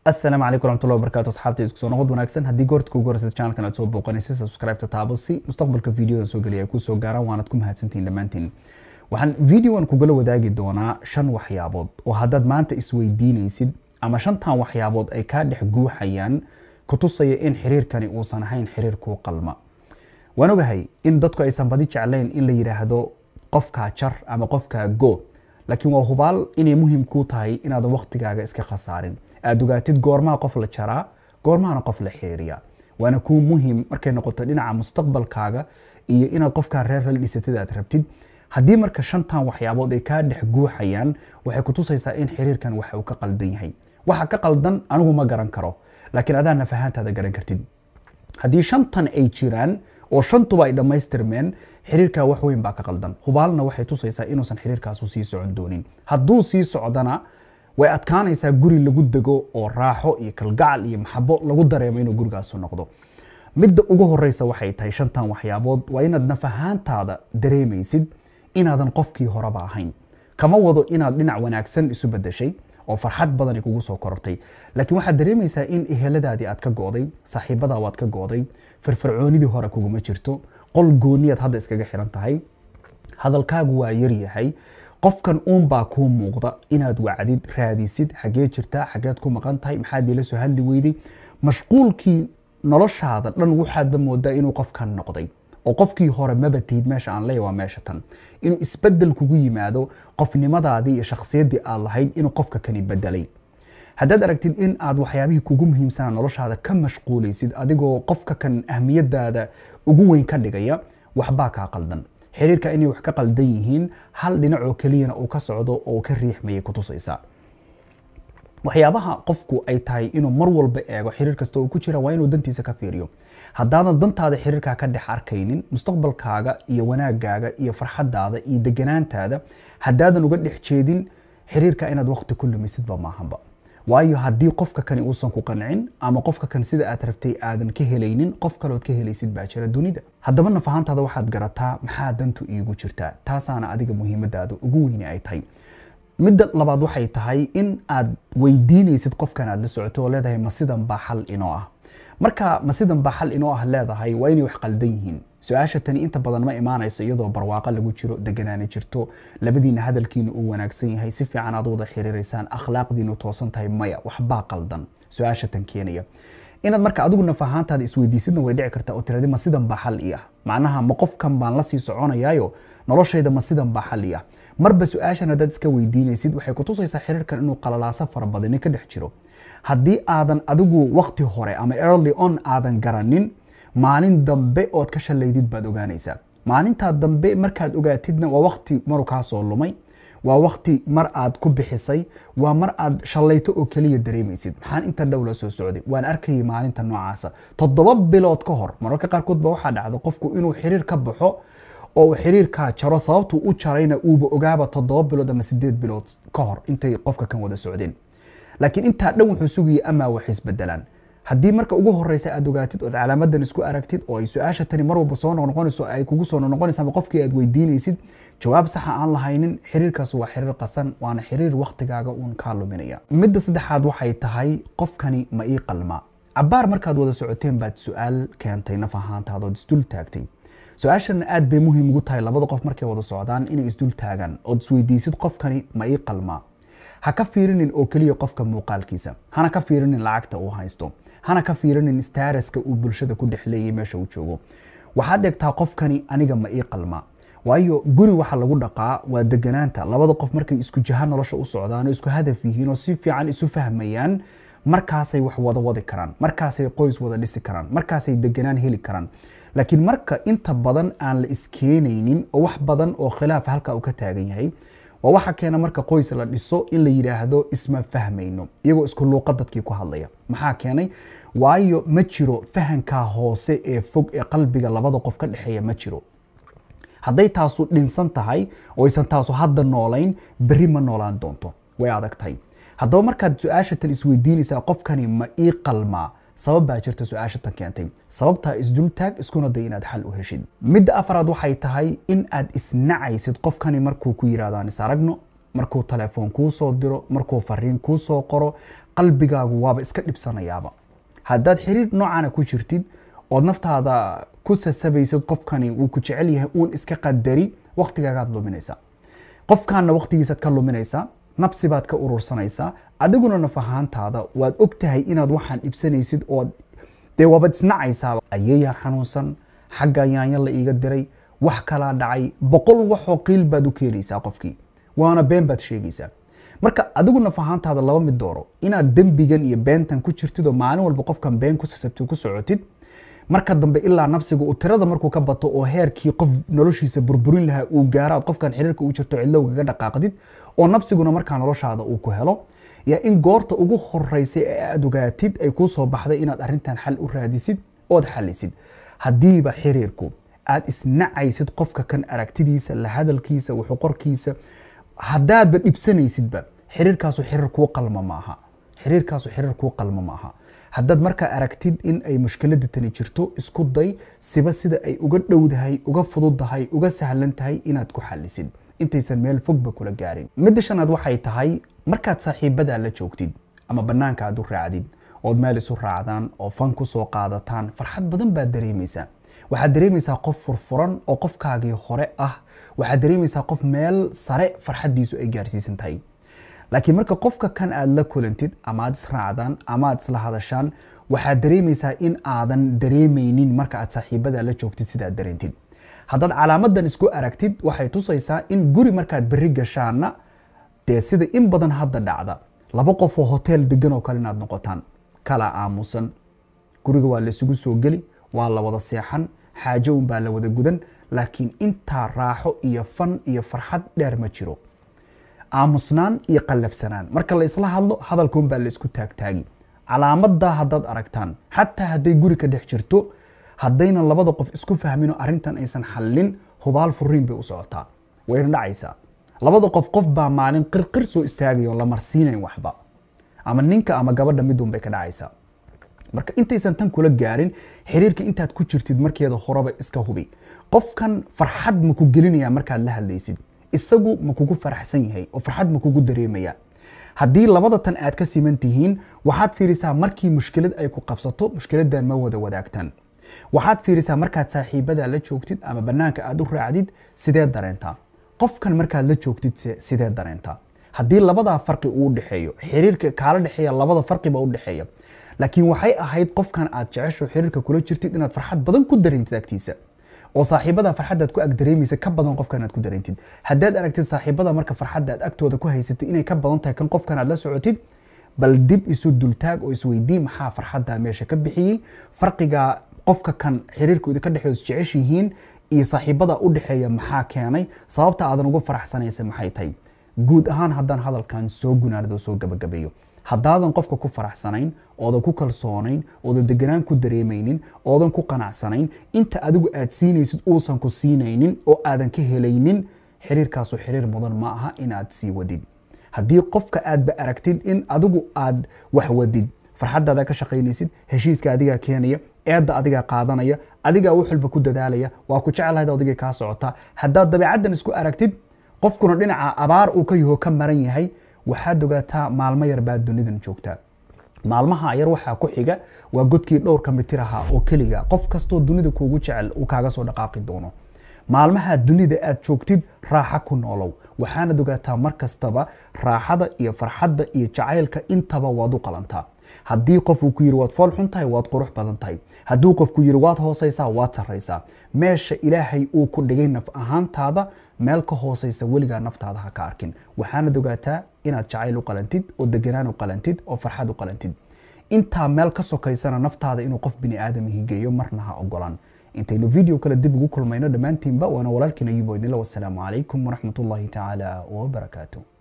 asalaamu calaykum waraxmatullahi wabarakatu asxaabta isku soo noqod wanaagsan haddii goorta kugu horeysa channelkan aad soo booqanaysa subscribe-ta taabo si mustaqbalka videoda soo geliya ay kuu soo gaaraan waanaad ku mahadsantihiin dhammaantiin waxaan videoan kugula wadaagi doonaa shan waxyaabood oo haddaad maanta isweydiinaysid ama shantan waxyaabood ay kaa dhex guuxayaan ku tusaya in xiriirkani uusan ahayn xiriir kuu qalma waan ogahay in dadku aysan badi jeclayn in la yidhaahdo qofkaa jar ama qofkaa go laakiin waa hubaal inay muhiim kuu tahay inaadan waktigaaga iska khasaarin aada ogaatid goormaha qof la jaraa goormahana qof la xiriiriya waana kuu muhiim markay noqoto dhinaca mustaqbalkaaga iyo inaad qofkaa reer la dhisatid aad rabtid haddii marka shantan waxyaabood ay kaa dhex guuxayaan waxay ku tusaysaa in xiriirkan waxa uu ka qaldan yahay waxa ka qaldan anigu ma garan karo laakiin adaa nafahaantaada garan kartid haddii shantan ay jiraan oo shantuba ay dhammaystirmeen xiriirkaa wax weyn baa ka qaldan hubaalna waxay tusaysaa inuusan xiriirkaasu sii socon doonin hadduu sii socdana way adkaanaysaa guri lagu dego oo raaxo iyo kalgacal iyo maxabo lagu dareemo inuu gurigaasu noqdo midda ugu horeysa waxay tahay shantan waxyaabood waa inaad nafahaantaada dareemaysid inaadan qofkii horeba ahayn kama wado inaad dhinac wanaagsan isu bedeshay oo farxad badani kugu soo korortay laakiin waxaad dareemaysaa in eheladaadii aad ka go'day saaxiibadaa waad ka go'day firfircoonidii hore kuguma jirto qol gooniyaad hadda iskaga xiran tahay hadalkaagu waa yaryahay qofkan uunbaa kuu muuqda inaad wacdid raadisid xaggee jirtaa xaggeed ku maqan tahay maxaad iila soo hadli weyday mashquulkii noloshaada dhan waxaadba moodaa inuu qofkan noqday oo qofkii hore maba tihid meesha aan leeya waa meesha tan inuu isbedel kugu yimaado qofnimadaadii iyo shakhsiyaddii aad lahayd inuu qofka kani bedelay haddaad aragtid in aad waxyaabihii kugu muhiimsanaa noloshaada ka mashquulaysid adigoo qofka kan ahmiyadaada ugu weyn ka dhigaya waxbaa kaa qaldan xiriirka inay wax ka qaldan yihiin hal dhinacoo keliyana uu ka socdo oo ka riixmayay ku tusaysaa waxyaabaha qofku ay tahay inuu mar walba eego xiriir kasta oo ku jira waa inuu dantiisa ka fiiriyo haddaadan dantaada xiriirkaa ka dhex arkaynin mustaqbalkaaga iyo wanaagaaga iyo farxadaada iyo deganaantaada haddaadan uga dhex jeedin xiriirka inaad waqti ku lumisidba maahanba waayo haddii qofka kani uusan ku qancin ama qofka kan sida aad rabtay aadan ka helaynin qof kalood ka helaysid baa jira dunida haddaba nafahaantaada waxaad garataa maxaa dantu iigu jirtaa taasaana adiga muhiimadaada ugu weyni ay tahay midda labaad waxay tahay in aad weydiinaysid qofkan aad la socoto oo leedahay ma sidan baa xal inoo ah marka ma sidan baa xal inoo ah leedahay waa inay wax qaldan yihiin su-aasha tani inta badan ma imaanayso iyadoo barwaaqo lagu jiro deganaani jirto labadiina hadalkiina uu wanaagsan yahay si fiican aad wada xiriiraysaan akhlaaqdiinu toosan tahay maya waxbaa qaldan su-aasha tan keenaya inaad marka adigu nafahaantaada isweydiisidna way dhici kartaa oo tiradi ma sidan baa xal ii ah macnaha ma qofkan baan lasii soconayaayo noloshayda ma sidan baa xal ii ah marba su-aashan haddaad iska weydiinaysid waxay kutusaysaa xiriirkan inuu qalalaaso fara badani ka dhex jiro haddii aadan adigu waqti hore ama early on aadan garanin maalin dambe ood ka shalaydid baad ogaanaysaa maalintaa dambe markaad ogaatidna waa waqti maru kaa soo lumay waa waqti mar aad ku bixisay waa mar aad shallayto oo keliya dareemaysid maxaan inta dhow la soo socday waan arkayay maalinta noocaasa toddoba bilood ka hor mararka qaarkood ba waxaa dhacda qofku inuu xiriir ka baxo oo uu xiriirkaa jaro sababtuu u jarayna uuba ogaaba toddoba bilood ama sideed bilood ka hor intay qofka kan wada socdeen laakiin intaa dhan wuxuu sugayay amaa wax isbedelaan haddii marka ugu horeysa aad ogaatid ood calaamadan isku aragtid oo ay su-aasha tani mar walba soo noqnoqonayso ay kugu soo noqnoqonaysa ama qofkii aad weydiinaysid jawaab saxa aan lahaynin xiriirkaas waa xiriir qasan waana xiriir waktigaaga uun kaa luminaya midda saddexaad waxay tahay qofkani ma ii qalma cabaar markaad wada socoteen baad su-aal keentay naf ahaantaada ood isdul taagtay su-aashana aad bay muhiim ugu tahay labada qof markay wada socdaan inay isdul taagaan ood isweydiisid qofkani ma ii qalmaa ha ka fiirinin oo keliya qofka muuqaalkiisa hana ka fiirinin lacagta uu haysto hana ka fiirinin staaraska uu bulshada ku dhex leeyay meesha uu joogo waxaad eegtaa qofkani aniga ma ii qalmaa waayo guri waxa lagu dhaqaa waa deganaanta labada qof markay isku jaha nolosha u socdaan oo isku hadaf yihiin oo si fiican isu fahmayaan markaasay wax wada wadi karaan markaasay qoys wada dhisi karaan markaasay deganaan heli karaan laakiin marka inta badan aan la iskeenaynin oo wax badan oo khilaaf halka uu ka taagan yahay waa waxa keena marka qoys la dhiso in la yidhaahdo isma fahmayno iyagoo isku luuqa dadkii ku hadlaya maxaa keenay waayo ma jiro fahankaa hoose ee fog ee qalbiga labada qof ka dhexeeya ma jiro hadday taasu dhinsan tahay oo aysan taasu hadda noolayn berri ma noolaan doonto way adag tahay haddaba markaad su-aasha tan isweydiinaysaa qofkani ma ii qalmaa sabab baa jirta su-aasha tan keentay sababtaa isdultaag iskuna day inaad xal u heshid midda afaraad waxay tahay in aad isnacaysid qofkani markuu ku yidhahdaan is aragno markuu telefoon kuu soo diro markuu fariin kuu soo qoro qalbigaagu waaba iska dhibsanayaaba haddaad xiriir noocaana ku jirtid ood naftaada ku sasabaysid qofkani wuu ku jecel yahay uun iska qadari waqtigaagaad luminaysaa qofkaana waqtigiisaad ka luminaysaa nabsi baad ka urursanaysaa adiguna naf ahaantaada waad og tahay inaad waxaan ibsanaysid ood dee waabad isnacaysaaba ayayaa xanuunsan xagga yaanya la iiga diray wax kalaa dhacay boqol waxoo qiil baad u keenaysaa qofkii waana been baad sheegaysaa marka adigu naf ahaantaada laba mid dooro inaad dembigan iyo beentan ku jirtid oo maalin walba qofkan been ku sasabtid ku socotid marka dambe ilaa nafsiga uu tirada markuu ka bato oo heerkii qof noloshiisa burburin lahaa uu gaaro aad qofkan xiriirka u jirto cidlowgaga dhaqaaqdid oo nafsiguna markaa noloshaada uu ku helo yaa in goorta ugu horeysay ee aad ogaatid ay kuu soo baxday inaad arrintan xal u raadisid ood xalisid haddiiba xiriirku aad isnacaysid qofka kan aragtidiisa la hadalkiisa wuxuqorkiisa haddaadba dhibsanaysidba xiriirkaasu xiriir kuu qalma maaha xiriirkaasu xiriir kuu qalma maaha haddaad markaa aragtid in ay mushkiladda tani jirto isku day siba sida ay uga dhowdahay uga fududdahay uga sahlan tahay inaad ku xalisid intaysan meel fogba kula gaarin midda shanaad waxay tahay markaad saaxiibadaa la joogtid ama bannaanka aad u raacdid ood meel isu raacdaan oo fan ku soo qaadataan farxad badan baad dareemaysaa waxaad dareemaysaa qof furfuran oo qofkaagii hore ah waxaad dareemaysaa qof meel sare farxaddiisu ay gaarsiisan tahay laakiin marka qofka kan aad la kulantid ama aad israacdaan ama aad isla hadashaan waxaad dareemaysaa in aadan dareemaynin marka aad saaxiibada la joogtid sidaad dareentid haddaad calaamadan isku aragtid waxay tusaysaa in guri markaad berri gashaanna dee sida in badan hadda dhacda laba qof oo hotel degan oo kale inaad noqotaan kala aamusan guriga waa laysugu soo geli waa la wada seexan xaajo unbaa la wada gudan laakiin intaa raaxo iyo fan iyo farxad dheer ma jiro aamusnaan iyo qallafsanaan marka la isla hadlo hadalkuun baa la isku taagtaagi calaamadaa haddaad aragtaan xataa hadday guri ka dhex jirto haddaynan labada qof isku fahminoo arrintan aysan xallin hubaal furiin bay u socotaa wayna dhacaysaa labada qof qof baa maalin qirqir soo istaagaya oo la marsiinayn waxba ama ninka ama gabadha midun bay ka dhacaysaa marka intaysan tan kula gaarin xiriirka intaad ku jirtid markeeda horeba iska hubi qofkan farxad ma ku gelinaya markaad la hadlaysid isagu ma kugu faraxsan yahay oo farxad ma kugu dareemaya haddii labada tan aad ka siman tihiin waxaad fiirisaa markii mushkilad ay ku qabsato mushkiladan ma wada wadaagtaan waxaad fiirisaa markaad saaxiibada la joogtid ama bannaanka aad u raacdid sidee dareentaa qofkan markaad la joogtid sidee dareentaa haddii labadaa farqi uu dhexeeyo xiriirka kaala dhexeeya labada farqiba u dhexeeya laakiin waxay ahayd qofkan aad jecesho xiriirka kula jirtid inaad farxad badan ku dareentid agtiisa oo saaxiibada farxaddaad ku ag dareemaysa ka badan qofkan aad ku dareentid haddaad aragtid saaxiibada marka farxadda aad agtooda ku haysatid inay ka badan tahay kan qofkan aad la socotid bal dib isu dultaag oo isweydii maxaa farxadda meesha ka bixiyey farqiga qofka kan xiriirku idinka dhexeeyo isjecesh yihiin iyo saaxiibada u dhexeeya maxaa keenay sababta aadan ugu faraxsanaysa maxay tahay guud ahaan haddaan hadalkan soo gunaanado soo gabagabeeyo haddaadan qofka ku faraxsanayn oodan ku kalsoonayn oodan deganaan ku dareemaynin oodan ku qanacsanayn inta adigu aad siinaysid uusan ku siinaynin oo aadan ka helaynin xiriirkaasu xiriir mudan ma aha inaad sii wadid haddii qofka aadba aragtid in adigu aad wax wadid farxaddaada ka shaqaynaysid heshiiska adigaa keenaya eedda adigaa qaadanaya adigaa wax walba ku dadaalaya waa ku jeclahayd odigay kaa socotaa haddaad dabeecaddan isku aragtid qofkuna dhinaca abaar uu ka yaho ka maran yahay waxaad ogaataa maalmo yar baad dunidan joogtaa maalmaha yar waxaa ku xiga waa godkii dhowrka mitir ahaa oo keliga qof kastoo dunida kuugu jecel uu kaaga soo dhaqaaqi doono maalmaha dunida aad joogtid raaxa ku noolow waxaanad ogaataa mar kastaba raaxada iyo farxadda iyo jacaylka intaba waad u qalantaa haddii qof uu ku yidhi waad fool xun tahay waad qurux badan tahay hadduu qof ku yidhi waad hoosaysaa waad sarraysaa meesha ilaahay uu ku dhigay naf ahaantaada meel ka hoosaysa weligaa naftaada ha ka arkin waxaanad ogaataa inaad jacayl u qalantid oo deganaan u qalantid oo farxad u qalantid intaa meel ka sokaysana naftaada inuu qof bini aadam higeeyo marna ha ogolaan intaynu video kale dib ugu kulmayno dhammaantiinba waana walaalkiin ayubo idinla wasalaamu calaykum waraxmatullaahi tacaala wabarakaatu